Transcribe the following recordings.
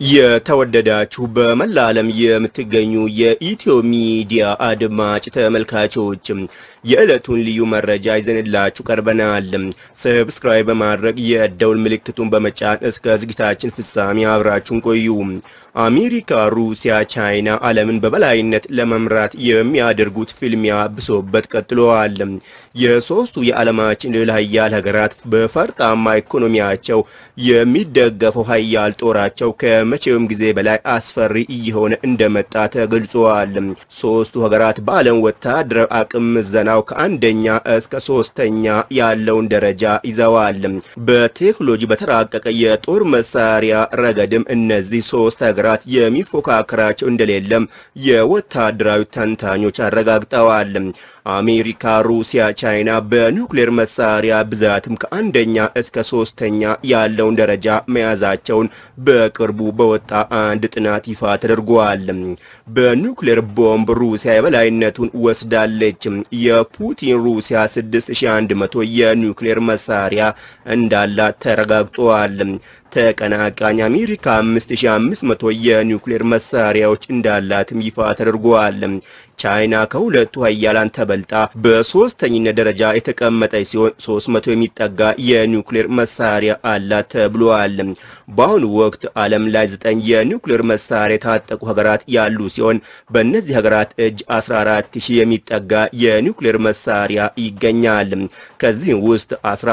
የተወደዳችሁ በመላ ዓለም የምትገኙ የኢትዮ ሚዲያ አድማጭ ተመልካቾች የዕለቱን ልዩ መረጃ ይዘንላችሁ ቀርበናል። ሰብስክራይብ በማድረግ የደውል ምልክቱን በመጫን እስከ ዝግጅታችን ፍጻሜ አብራችሁን ቆዩ። አሜሪካ፣ ሩሲያ፣ ቻይና ዓለምን በበላይነት ለመምራት የሚያደርጉት ፍልሚያ ብሶበት ቀጥለዋል። የሶስቱ የዓለማችን ልዕለ ሀያል ሀገራት በፈርጣማ ኢኮኖሚያቸው የሚደገፈው ሀያል ጦራቸው ከመቼውም ጊዜ በላይ አስፈሪ እየሆነ እንደመጣ ተገልጿል። ሶስቱ ሀገራት በዓለም ወታደራዊ አቅም ምዘናው ከአንደኛ እስከ ሶስተኛ ያለውን ደረጃ ይዘዋል። በቴክኖሎጂ በተራቀቀ የጦር መሳሪያ ረገድም እነዚህ ሶስት ሀገራት የሚፎካከራቸው እንደሌለም የወታደራዊ ተንታኞች አረጋግጠዋል። አሜሪካ፣ ሩሲያ፣ ቻይና በኒውክሌር መሳሪያ ብዛትም ከአንደኛ እስከ ሶስተኛ ያለውን ደረጃ መያዛቸውን በቅርቡ በወጣ አንድ ጥናት ይፋ ተደርጓል። በኒውክሌር ቦምብ ሩሲያ የበላይነቱን ወስዳለች። የፑቲን ሩሲያ 6100 የኒውክሌር መሳሪያ እንዳላት ተረጋግጧል። ተቀናቃኝ አሜሪካ 5500 የኒውክሌር መሳሪያዎች እንዳላትም ይፋ ተደርጓል። ቻይና ከሁለቱ ሀያላን ተበልጣ በሶስተኝነት ደረጃ የተቀመጠች ሲሆን 300 የሚጠጋ የኒውክሌር መሳሪያ አላት ተብሏል። በአሁኑ ወቅት ዓለም ላይ ዘጠኝ የኒውክሌር መሳሪያ የታጠቁ ሀገራት ያሉ ሲሆን በእነዚህ ሀገራት እጅ 14000 የሚጠጋ የኒውክሌር መሳሪያ ይገኛል። ከዚህም ውስጥ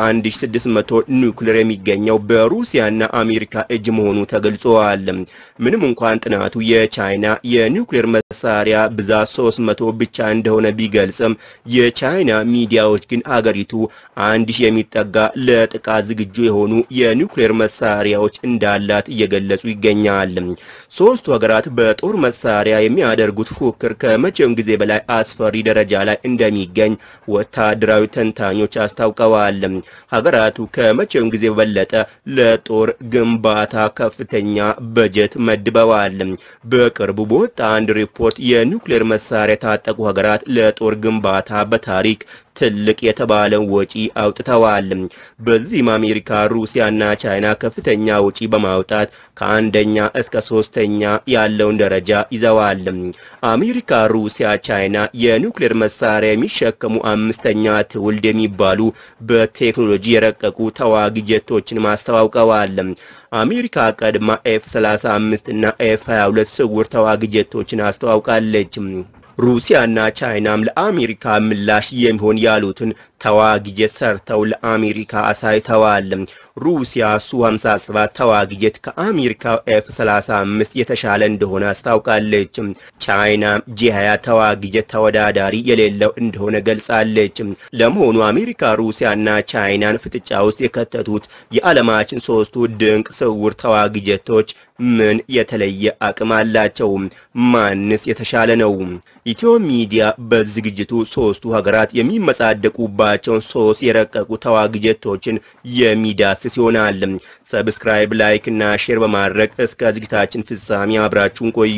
11600 ኒውክሌር የሚገኘው በሩሲያና አሜሪካ እጅ መሆኑ ተገልጿል። ምንም እንኳን ጥናቱ የቻይና የኒውክሌር መሳሪያ ብዛት 300 ብቻ እንደሆነ ቢገልጽም የቻይና ሚዲያዎች ግን አገሪቱ አንድ ሺህ የሚጠጋ ለጥቃት ዝግጁ የሆኑ የኒውክሌር መሳሪያዎች እንዳላት እየገለጹ ይገኛል። ሶስቱ ሀገራት በጦር መሳሪያ የሚያደርጉት ፉክክር ከመቼውም ጊዜ በላይ አስፈሪ ደረጃ ላይ እንደሚገኝ ወታደራዊ ተንታኞች አስታውቀዋል። ሀገራቱ ከመቼውም ጊዜ በበለጠ ለጦር ግንባታ ከፍተኛ በጀት መድበዋል። በቅርቡ በወጣ አንድ ሪፖርት የኒውክሌር መሳሪያ የታጠቁ ሀገራት ለጦር ግንባታ በታሪክ ትልቅ የተባለን ወጪ አውጥተዋል። በዚህም አሜሪካ፣ ሩሲያና ቻይና ከፍተኛ ወጪ በማውጣት ከአንደኛ እስከ ሶስተኛ ያለውን ደረጃ ይዘዋል። አሜሪካ፣ ሩሲያ፣ ቻይና የኒውክሌር መሳሪያ የሚሸከሙ አምስተኛ ትውልድ የሚባሉ በቴክኖሎጂ የረቀቁ ተዋጊ ጀቶችን ማስተዋውቀዋል። አሜሪካ ቀድማ ኤፍ 35 እና ኤፍ 22 ስውር ተዋጊ ጀቶችን አስተዋውቃለች። ሩሲያና ቻይናም ለአሜሪካ ምላሽ የሚሆን ያሉትን ተዋጊ ጀት ሰርተው ለአሜሪካ አሳይተዋል። ሩሲያ ሱ 57 ተዋጊ ጀት ከአሜሪካ ኤፍ 35 የተሻለ እንደሆነ አስታውቃለች። ቻይና ጂ20 ተዋጊ ጀት ተወዳዳሪ የሌለው እንደሆነ ገልጻለች። ለመሆኑ አሜሪካ ሩሲያና ቻይናን ፍጥጫ ውስጥ የከተቱት የዓለማችን ሶስቱ ድንቅ ስውር ተዋጊ ጀቶች ምን የተለየ አቅም አላቸው? ማንስ የተሻለ ነው? ኢትዮ ሚዲያ በዝግጅቱ ሶስቱ ሀገራት የሚመጻደቁባቸውን ሶስት የረቀቁ ተዋጊ ጀቶችን የሚዳስስ ይሆናል። ሰብስክራይብ፣ ላይክ እና ሼር በማድረግ እስከ ዝግጅታችን ፍጻሜ አብራችሁን ቆዩ።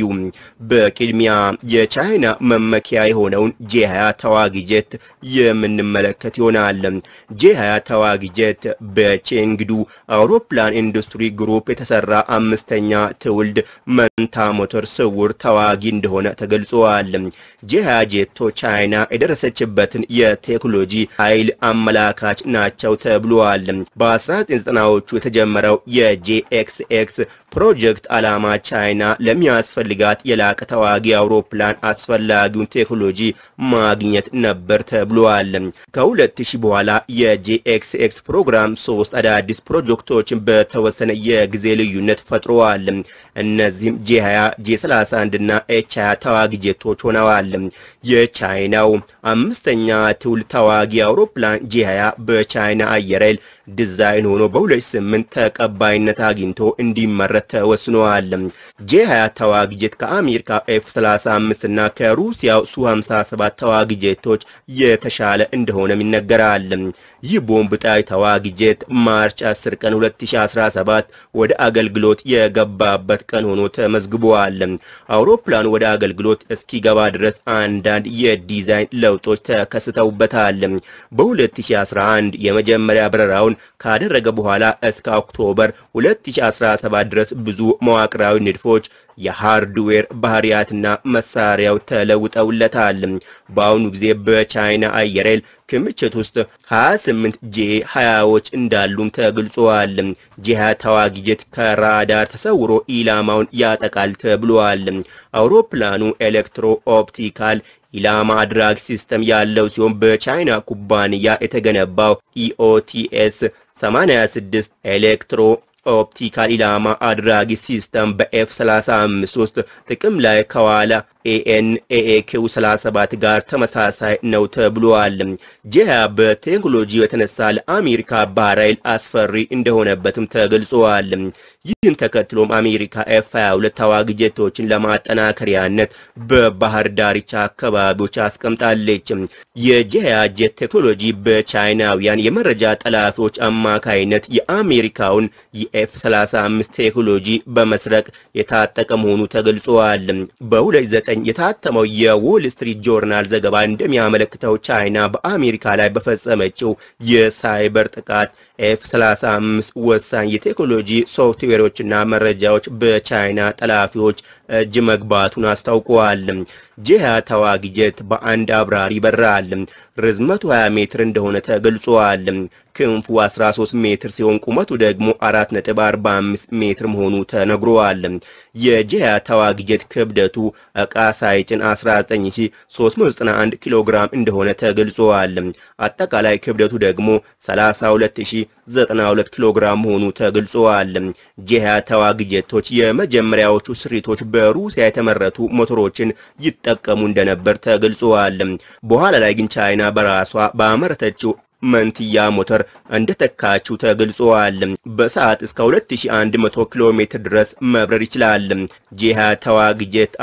በቅድሚያ የቻይና መመኪያ የሆነውን ጄ20 ተዋጊ ጀት የምንመለከት ይሆናል። ጄ20 ተዋጊ ጀት በቼንግዱ አውሮፕላን ኢንዱስትሪ ግሩፕ የተሰራ አምስተኛ ትውልድ መንታ ሞተር ስውር ተዋጊ እንደሆነ ተገልጿል። ጄ20 ጄቶች ቻይና የደረሰችበትን የቴክኖሎጂ ኃይል አመላካች ናቸው ተብሏል። በ1990ዎቹ የተጀመረው የጄኤክስኤክስ ፕሮጀክት ዓላማ ቻይና ለሚያስፈልጋት የላቀ ተዋጊ አውሮፕላን አስፈላጊውን ቴክኖሎጂ ማግኘት ነበር ተብሏል። ከ2000 በኋላ የጄኤክስኤክስ ፕሮግራም ሶስት አዳዲስ ፕሮጀክቶችን በተወሰነ የጊዜ ልዩነት ፈጥረዋል። እነዚህም ጄ20፣ ጄ31 እና ኤች 20 ተዋጊ ጄቶች ሆነዋል። የቻይናው አምስተኛ ትውልድ ተዋጊ አውሮፕላን ጄ20 በቻይና አየር ኃይል ዲዛይን ሆኖ በ2008 ተቀባይነት አግኝቶ እንዲመረት ተወስኗል። ጄ20 ተዋጊ ጄት ከአሜሪካ ኤፍ 35 እና ከሩሲያው ሱ 57 ተዋጊ ጄቶች የተሻለ እንደሆነም ይነገራል። ይህ ቦምብ ጣይ ተዋጊ ጄት ማርች 10 ቀን 2017 ወደ አገልግሎት የገባበት ቀን ሆኖ ተመዝግቧል። አውሮፕላኑ ወደ አገልግሎት እስኪገባ ድረስ አንዳንድ የዲዛይን ለውጦች ተከስተውበታል። በ2011 የመጀመሪያ በረራውን ካደረገ በኋላ እስከ ኦክቶበር 2017 ድረስ ብዙ መዋቅራዊ ንድፎች የሃርድዌር ባህሪያትና መሳሪያው ተለውጠውለታል። በአሁኑ ጊዜ በቻይና አየር ኃይል ክምችት ውስጥ 28 ጄ 20ዎች እንዳሉም ተገልጿል። ጄ 20 ተዋጊ ጄት ከራዳር ተሰውሮ ኢላማውን ያጠቃል ተብሏል። አውሮፕላኑ ኤሌክትሮ ኦፕቲካል ኢላማ አድራጊ ሲስተም ያለው ሲሆን በቻይና ኩባንያ የተገነባው ኢኦቲኤስ 86 ኤሌክትሮ ኦፕቲካል ኢላማ አድራጊ ሲስተም በኤፍ 35 ውስጥ ጥቅም ላይ ከዋለ ኤኤንኤኤኪው 37 ጋር ተመሳሳይ ነው ተብሏል። ጄሃ በቴክኖሎጂ የተነሳ ለአሜሪካ ባህር ኃይል አስፈሪ እንደሆነበትም ተገልጿል። ይህን ተከትሎም አሜሪካ ኤፍ 22 ተዋጊ ጀቶችን ለማጠናከሪያነት በባህር ዳርቻ አካባቢዎች አስቀምጣለች። የጄሃ ጀት ቴክኖሎጂ በቻይናውያን የመረጃ ጠላፊዎች አማካይነት የአሜሪካውን የኤፍ 35 ቴክኖሎጂ በመስረቅ የታጠቀ መሆኑ ተገልጿል። በ29 የታተመው የዎል ስትሪት ጆርናል ዘገባ እንደሚያመለክተው ቻይና በአሜሪካ ላይ በፈጸመችው የሳይበር ጥቃት ኤፍ 35 ወሳኝ የቴክኖሎጂ ሶፍትዌሮችና መረጃዎች በቻይና ጠላፊዎች እጅ መግባቱን አስታውቀዋል። ጄሃ ተዋጊ ጀት በአንድ አብራሪ ይበራል። ርዝመቱ 20 ሜትር እንደሆነ ተገልጿል። ክንፉ 13 ሜትር ሲሆን ቁመቱ ደግሞ 4.45 ሜትር መሆኑ ተነግሯል። የጄሃ ተዋጊ ጀት ክብደቱ ዕቃ ሳይጭን 19391 ኪሎ ግራም እንደሆነ ተገልጿል። አጠቃላይ ክብደቱ ደግሞ 32092 ኪሎ ግራም መሆኑ ተገልጿል። ጄሃ ተዋጊ ጀቶች የመጀመሪያዎቹ ስሪቶች በሩሲያ የተመረቱ ሞተሮችን ይጠቀሙ እንደነበር ተገልጿል። በኋላ ላይ ግን ቻይና በራሷ ባመረተችው መንትያ ሞተር እንደተካችው ተገልጿል። በሰዓት እስከ 2100 ኪሎ ሜትር ድረስ መብረር ይችላል። ጄሃ ተዋጊ ጀት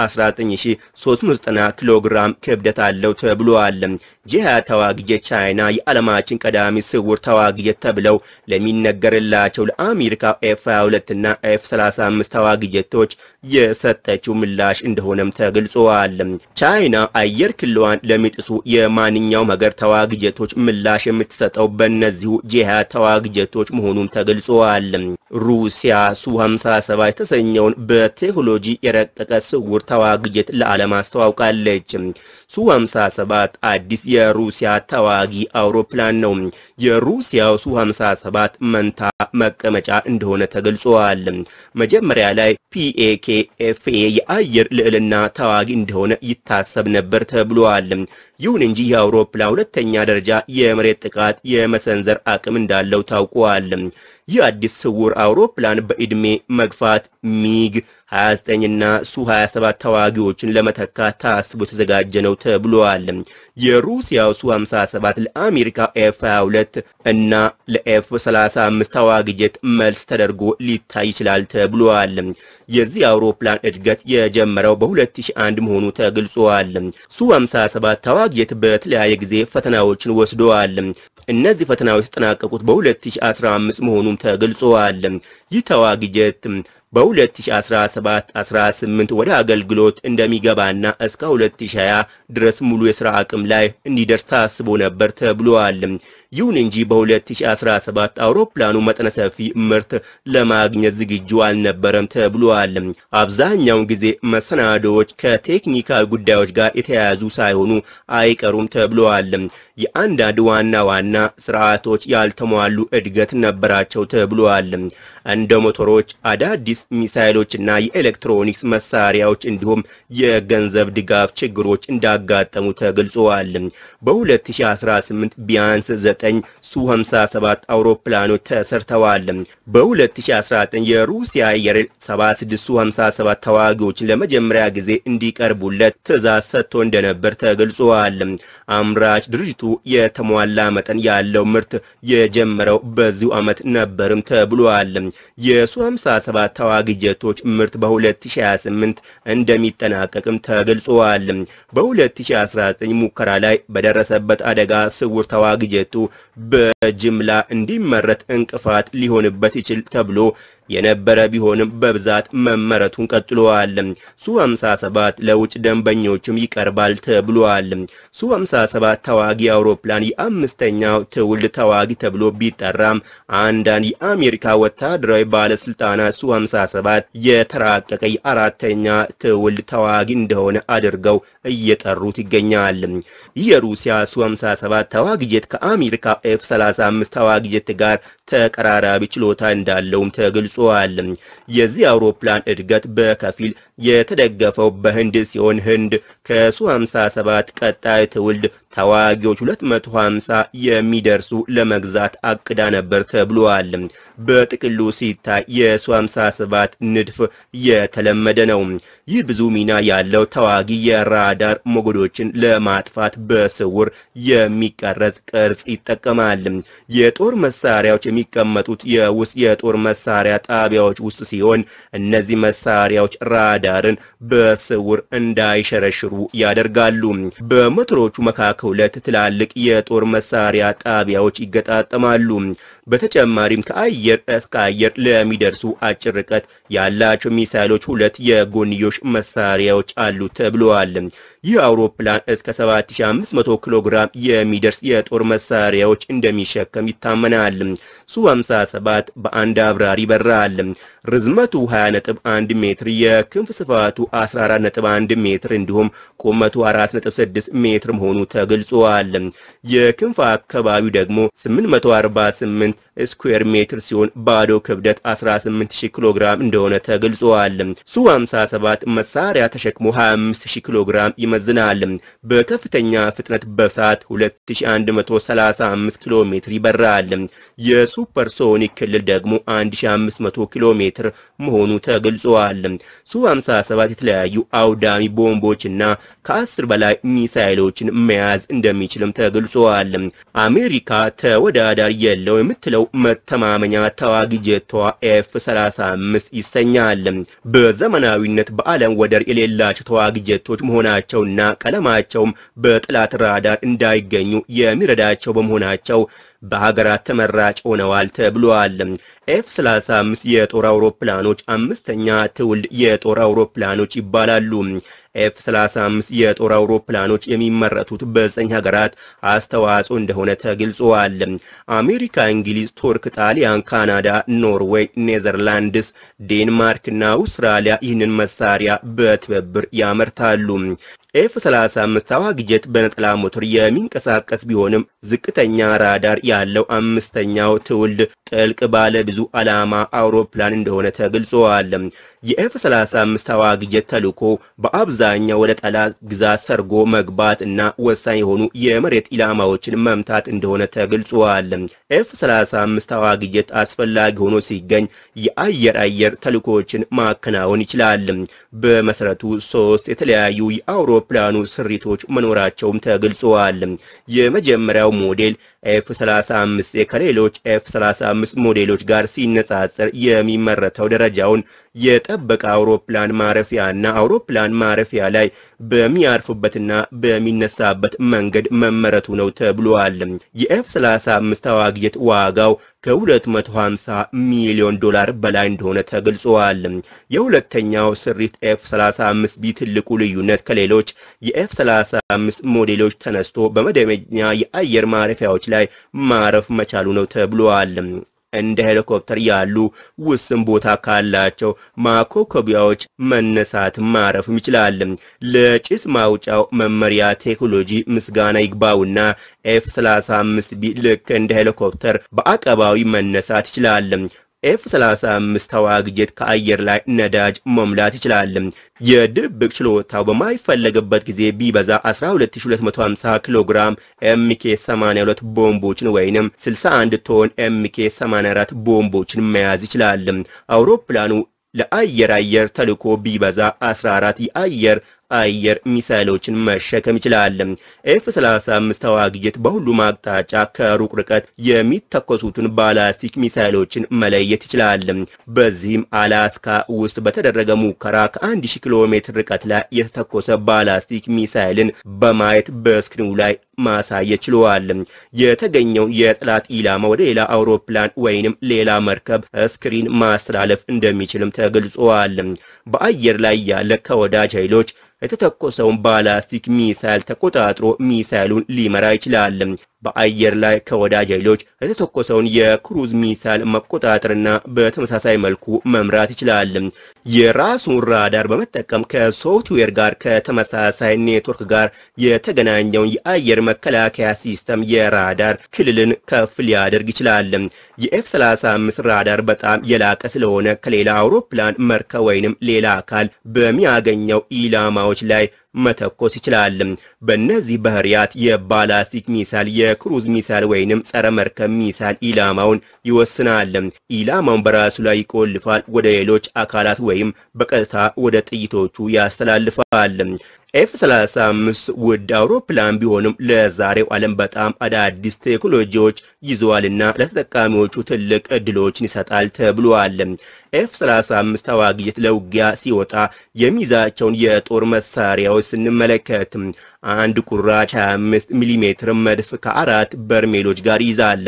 19390 ኪሎ ግራም ክብደት አለው ተብሏል። ጄሃ ተዋጊ ጀት ቻይና የዓለማችን ቀዳሚ ስውር ተዋጊ ጀት ተብለው ለሚነገርላቸው ለአሜሪካ ኤፍ 22 እና ኤፍ 35 ተዋጊ ጀቶች የሰጠችው ምላሽ እንደሆነም ተገልጿል። ቻይና አየር ክልሏን ለሚጥሱ የማንኛውም ሀገር ተዋጊ ጀቶች ምላሽ የምትሰጠው በእነዚሁ ጄሃ ተዋጊ ጀቶች መሆኑም ተገልጿል። ሩሲያ ሱ 57 የተሰኘውን በቴክኖሎጂ የረቀቀ ስውር ተዋጊ ጀት ለዓለም አስተዋውቃለች። ሱ 57 አዲስ የሩሲያ ተዋጊ አውሮፕላን ነው። የሩሲያው ሱ 57 መንታ መቀመጫ እንደሆነ ተገልጿል። መጀመሪያ ላይ ፒኤኬ ኤፍኤ የአየር ልዕልና ተዋጊ እንደሆነ ይታሰብ ነበር ተብሏል። ይሁን እንጂ የአውሮፕላን ሁለተኛ ደረጃ የመሬት ጥቃት የመሰንዘር አቅም እንዳለው ታውቋል። ይህ አዲስ ስውር አውሮፕላን በዕድሜ መግፋት ሚግ 29 እና ሱ 27 ተዋጊዎችን ለመተካት ታስቦ የተዘጋጀ ነው ተብሏል። የሩሲያው ሱ 57 ለአሜሪካ ኤፍ 22 እና ለኤፍ 35 ተዋጊ ጀት መልስ ተደርጎ ሊታይ ይችላል ተብሏል። የዚህ አውሮፕላን እድገት የጀመረው በ2001 መሆኑ ተገልጿል። ሱ 57 ተዋጊ ጀት በተለያየ ጊዜ ፈተናዎችን ወስደዋል። እነዚህ ፈተናዎች የተጠናቀቁት በ2015 መሆኑም ተገልጿል። ይህ ተዋጊ ጀት በ2017 18 ወደ አገልግሎት እንደሚገባና እስከ 2020 ድረስ ሙሉ የሥራ አቅም ላይ እንዲደርስ ታስቦ ነበር ተብሏል። ይሁን እንጂ በ2017 አውሮፕላኑ መጠነ ሰፊ ምርት ለማግኘት ዝግጁ አልነበረም ተብሏል። አብዛኛውን ጊዜ መሰናዶዎች ከቴክኒካዊ ጉዳዮች ጋር የተያያዙ ሳይሆኑ አይቀሩም ተብሏል። የአንዳንድ ዋና ዋና ስርዓቶች ያልተሟሉ እድገት ነበራቸው ተብሏል። እንደ ሞተሮች፣ አዳዲስ ሚሳይሎችና የኤሌክትሮኒክስ መሳሪያዎች እንዲሁም የገንዘብ ድጋፍ ችግሮች እንዳጋጠሙ ተገልጸዋል። በ2018 ቢያንስ 9 ሱ 57 አውሮፕላኖች ተሰርተዋል። በ2019 የሩሲያ አየር 76 ሱ 57 ተዋጊዎችን ለመጀመሪያ ጊዜ እንዲቀርቡለት ትዕዛዝ ሰጥቶ እንደነበር ተገልጿል። አምራች ድርጅቱ የተሟላ መጠን ያለው ምርት የጀመረው በዚሁ ዓመት ነበርም ተብሏል። የሱ 57 ተዋጊ ጀቶች ምርት በ2028 እንደሚጠናቀቅም ተገልጿል። በ2019 ሙከራ ላይ በደረሰበት አደጋ ስውር ተዋጊ ጀቱ በጅምላ እንዲመረት እንቅፋት ሊሆንበት ይችል ተብሎ የነበረ ቢሆንም በብዛት መመረቱን ቀጥሏል። ሱ 57 ለውጭ ደንበኞችም ይቀርባል ተብሏል። ሱ 57 ተዋጊ አውሮፕላን የአምስተኛው ትውልድ ተዋጊ ተብሎ ቢጠራም አንዳንድ የአሜሪካ ወታደራዊ ባለስልጣናት ሱ 57 የተራቀቀ የአራተኛ ትውልድ ተዋጊ እንደሆነ አድርገው እየጠሩት ይገኛል። ይህ የሩሲያ ሱ 57 ተዋጊ ጄት ከአሜሪካ ኤፍ 35 ተዋጊ ጄት ጋር ተቀራራቢ ችሎታ እንዳለውም ተገልጿል። የዚህ አውሮፕላን እድገት በከፊል የተደገፈው በህንድ ሲሆን ህንድ ከሱ 57 ቀጣይ ትውልድ ተዋጊዎች 250 የሚደርሱ ለመግዛት አቅዳ ነበር ተብሏል። በጥቅሉ ሲታይ የሱ 57 ንድፍ የተለመደ ነው። ይህ ብዙ ሚና ያለው ተዋጊ የራዳር ሞገዶችን ለማጥፋት በስውር የሚቀረጽ ቅርጽ ይጠቀማል። የጦር መሳሪያዎች የሚቀመጡት የውስጥ የጦር መሳሪያ ጣቢያዎች ውስጥ ሲሆን እነዚህ መሳሪያዎች ራዳርን በስውር እንዳይሸረሽሩ ያደርጋሉ። በሞተሮቹ መካከል ሁለት ትላልቅ የጦር መሳሪያ ጣቢያዎች ይገጣጠማሉ። በተጨማሪም ከአየር እስከ አየር ለሚደርሱ አጭር ርቀት ያላቸው ሚሳይሎች ሁለት የጎንዮሽ መሳሪያዎች አሉ ተብለዋል። ይህ አውሮፕላን እስከ 7500 ኪሎ ግራም የሚደርስ የጦር መሳሪያዎች እንደሚሸከም ይታመናል። ሱ 57 በአንድ አብራሪ ይበራል። ርዝመቱ 20.1 ሜትር፣ የክንፍ ስፋቱ 14.1 ሜትር እንዲሁም ቁመቱ 4.6 ሜትር መሆኑ ተገልጿል። የክንፍ አካባቢው ደግሞ 848 ስኩዌር ሜትር ሲሆን ባዶ ክብደት 18000 ኪሎ ግራም እንደሆነ ተገልጿል። ሱ 57 መሳሪያ ተሸክሞ 25000 ኪሎ ግራም ይመዝናል። በከፍተኛ ፍጥነት በሰዓት 2135 ኪሎ ሜትር ይበራል። የሱፐርሶኒክ ክልል ደግሞ 1500 ኪሎ ሜትር መሆኑ ተገልጿል። ሱ 57 የተለያዩ አውዳሚ ቦምቦችና ከ10 በላይ ሚሳይሎችን መያዝ እንደሚችልም ተገልጿል። አሜሪካ ተወዳዳሪ የለው የምትለው መተማመኛ ተዋጊ ጄቷ ኤፍ 35 ይሰኛል። በዘመናዊነት በዓለም ወደር የሌላቸው ተዋጊ ጄቶች መሆናቸውና ቀለማቸውም በጠላት ራዳር እንዳይገኙ የሚረዳቸው በመሆናቸው በሀገራት ተመራጭ ሆነዋል ተብሏል። ኤፍ 35 የጦር አውሮፕላኖች አምስተኛ ትውልድ የጦር አውሮፕላኖች ይባላሉ። ኤፍ 35 የጦር አውሮፕላኖች የሚመረቱት በዘጠኝ ሀገራት አስተዋጽኦ እንደሆነ ተገልጿል። አሜሪካ፣ እንግሊዝ፣ ቱርክ፣ ጣሊያን፣ ካናዳ፣ ኖርዌይ፣ ኔዘርላንድስ፣ ዴንማርክ እና አውስትራሊያ ይህንን መሳሪያ በትብብር ያመርታሉ። ኤፍ 35 ተዋጊ ጄት በነጠላ ሞተር የሚንቀሳቀስ ቢሆንም ዝቅተኛ ራዳር ያለው አምስተኛው ትውልድ ጥልቅ ባለ ብዙ ዓላማ አውሮፕላን እንደሆነ ተገልጿል። የኤፍ 35 ተዋጊ ጄት ተልዕኮ በአብዛኛው ወደ ጠላት ግዛት ሰርጎ መግባት እና ወሳኝ የሆኑ የመሬት ኢላማዎችን መምታት እንደሆነ ተገልጿል። ኤፍ 35 ተዋጊ ጄት አስፈላጊ ሆኖ ሲገኝ የአየር አየር ተልዕኮዎችን ማከናወን ይችላል። በመሰረቱ ሶስት የተለያዩ የአውሮፕላኑ ስሪቶች መኖራቸውም ተገልጸዋል። የመጀመሪያው ሞዴል ኤፍ 35 ከሌሎች ኤፍ 35 ሞዴሎች ጋር ሲነጻጸር የሚመረተው ደረጃውን የጠበቀ አውሮፕላን ማረፊያና አውሮፕላን ማረፊያ ላይ በሚያርፉበትና በሚነሳበት መንገድ መመረቱ ነው ተብሏል። የኤፍ 35 ተዋጊ ጄት ዋጋው ከ250 ሚሊዮን ዶላር በላይ እንደሆነ ተገልጿል። የሁለተኛው ስሪት ኤፍ 35 ቢ ትልቁ ልዩነት ከሌሎች የኤፍ 35 ሞዴሎች ተነስቶ በመደበኛ የአየር ማረፊያዎች ላይ ማረፍ መቻሉ ነው ተብሏል። እንደ ሄሊኮፕተር ያሉ ውስን ቦታ ካላቸው ማኮኮቢያዎች መነሳት ማረፍም ይችላል። ለጭስ ማውጫው መመሪያ ቴክኖሎጂ ምስጋና ይግባውና ኤፍ 35 ቢ ልክ እንደ ሄሊኮፕተር በአቀባዊ መነሳት ይችላል። ኤፍ 35 ተዋጊ ጄት ከአየር ላይ ነዳጅ መሙላት ይችላል። የድብቅ ችሎታው በማይፈለግበት ጊዜ ቢበዛ 12250 ኪሎ ግራም ኤምኬ 82 ቦምቦችን ወይንም 61 ቶን ኤምኬ 84 ቦምቦችን መያዝ ይችላል። አውሮፕላኑ ለአየር አየር ተልዕኮ ቢበዛ 14 የአየር አየር ሚሳይሎችን መሸከም ይችላል። ኤፍ 35 ተዋጊ ጄት በሁሉም አቅጣጫ ከሩቅ ርቀት የሚተኮሱትን ባላስቲክ ሚሳይሎችን መለየት ይችላል። በዚህም አላስካ ውስጥ በተደረገ ሙከራ ከ1000 ኪሎ ሜትር ርቀት ላይ የተተኮሰ ባላስቲክ ሚሳይልን በማየት በስክሪኑ ላይ ማሳየት ችለዋል። የተገኘውን የጠላት ኢላማ ወደ ሌላ አውሮፕላን ወይንም ሌላ መርከብ ስክሪን ማስተላለፍ እንደሚችልም ተገልጿል። በአየር ላይ ያለ ከወዳጅ ኃይሎች የተተኮሰውን ባላስቲክ ሚሳይል ተቆጣጥሮ ሚሳይሉን ሊመራ ይችላል። በአየር ላይ ከወዳጅ ኃይሎች የተተኮሰውን የክሩዝ ሚሳይል መቆጣጠርና በተመሳሳይ መልኩ መምራት ይችላል። የራሱን ራዳር በመጠቀም ከሶፍትዌር ጋር ከተመሳሳይ ኔትወርክ ጋር የተገናኘውን የአየር መከላከያ ሲስተም የራዳር ክልልን ከፍ ሊያደርግ ይችላል። የኤፍ 35 ራዳር በጣም የላቀ ስለሆነ ከሌላ አውሮፕላን መርከብ ወይንም ሌላ አካል በሚያገኘው ኢላማዎች ላይ መተኮስ ይችላል። በእነዚህ ባህሪያት የባላስቲክ ሚሳይል የክሩዝ ሚሳይል ወይንም ጸረ መርከብ ሚሳይል ኢላማውን ይወስናል። ኢላማውን በራሱ ላይ ይቆልፋል፣ ወደ ሌሎች አካላት ወይም በቀጥታ ወደ ጥይቶቹ ያስተላልፋል። ኤፍ 35 ውድ አውሮፕላን ቢሆንም ለዛሬው ዓለም በጣም አዳዲስ ቴክኖሎጂዎች ይዘዋልና ለተጠቃሚዎቹ ትልቅ እድሎችን ይሰጣል ተብሏል። ኤፍ 35 ተዋጊ ጀት ለውጊያ ሲወጣ የሚይዛቸውን የጦር መሳሪያዎች ስንመለከት አንድ ቁራጭ 25 ሚሜ መድፍ ከአራት በርሜሎች ጋር ይዛል።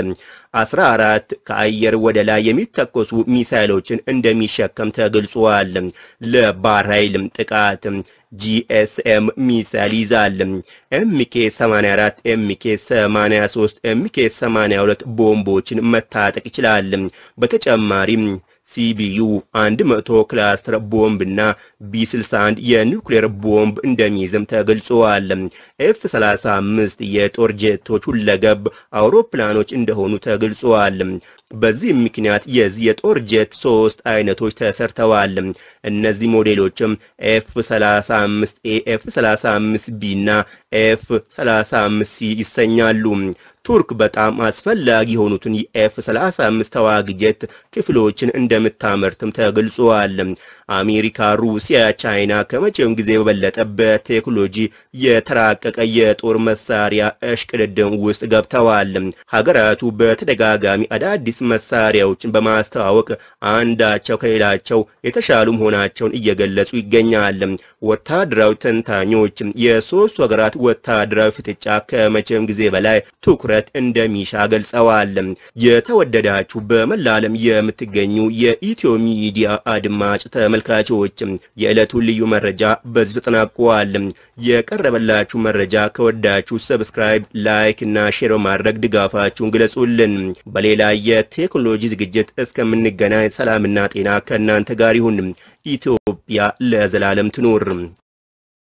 14 ከአየር ወደ ላይ የሚተኮሱ ሚሳይሎችን እንደሚሸከም ተገልጿል። ለባህር ኃይልም ጥቃት ጂኤስኤም ሚሳይል ይዛል። ኤምኬ 84፣ ኤምኬ 83፣ ኤምኬ 82 ቦምቦችን መታጠቅ ይችላል። በተጨማሪም ሲቢዩ 100 ክላስተር ቦምብና ቢ61 የኒውክሌር ቦምብ እንደሚይዝም ተገልጿል። ኤፍ 35 የጦር ጄቶች ሁለገብ አውሮፕላኖች እንደሆኑ ተገልጿል። በዚህ ምክንያት የዚህ የጦር ጄት ሶስት አይነቶች ተሰርተዋል። እነዚህ ሞዴሎችም ኤፍ 35 ኤ፣ ኤፍ 35 ቢ እና ኤፍ 35 ሲ ይሰኛሉ። ቱርክ በጣም አስፈላጊ የሆኑትን የኤፍ 35 ተዋጊ ጄት ክፍሎችን እንደምታመርትም ተገልጿል። አሜሪካ፣ ሩሲያ፣ ቻይና ከመቼውም ጊዜ በበለጠ በቴክኖሎጂ የተራቀቀ የጦር መሳሪያ እሽቅድድም ውስጥ ገብተዋል። ሀገራቱ በተደጋጋሚ አዳዲስ መሳሪያዎችን በማስተዋወቅ አንዳቸው ከሌላቸው የተሻሉ መሆናቸውን እየገለጹ ይገኛል። ወታደራዊ ተንታኞች የሶስቱ ሀገራት ወታደራዊ ፍጥጫ ከመቼም ጊዜ በላይ ትኩረት እንደሚሻ ገልጸዋል። የተወደዳችሁ በመላ ዓለም የምትገኙ የኢትዮ ሚዲያ አድማጭ ተመልካቾች የዕለቱን ልዩ መረጃ በዚህ ተጠናቋል። የቀረበላችሁ መረጃ ከወዳችሁ ሰብስክራይብ፣ ላይክ እና ሼር በማድረግ ድጋፋችሁን ግለጹልን። በሌላ የቴክኖሎጂ ዝግጅት እስከምንገናኝ ሰላምና ጤና ከእናንተ ጋር ይሁን። ኢትዮጵያ ለዘላለም ትኖር።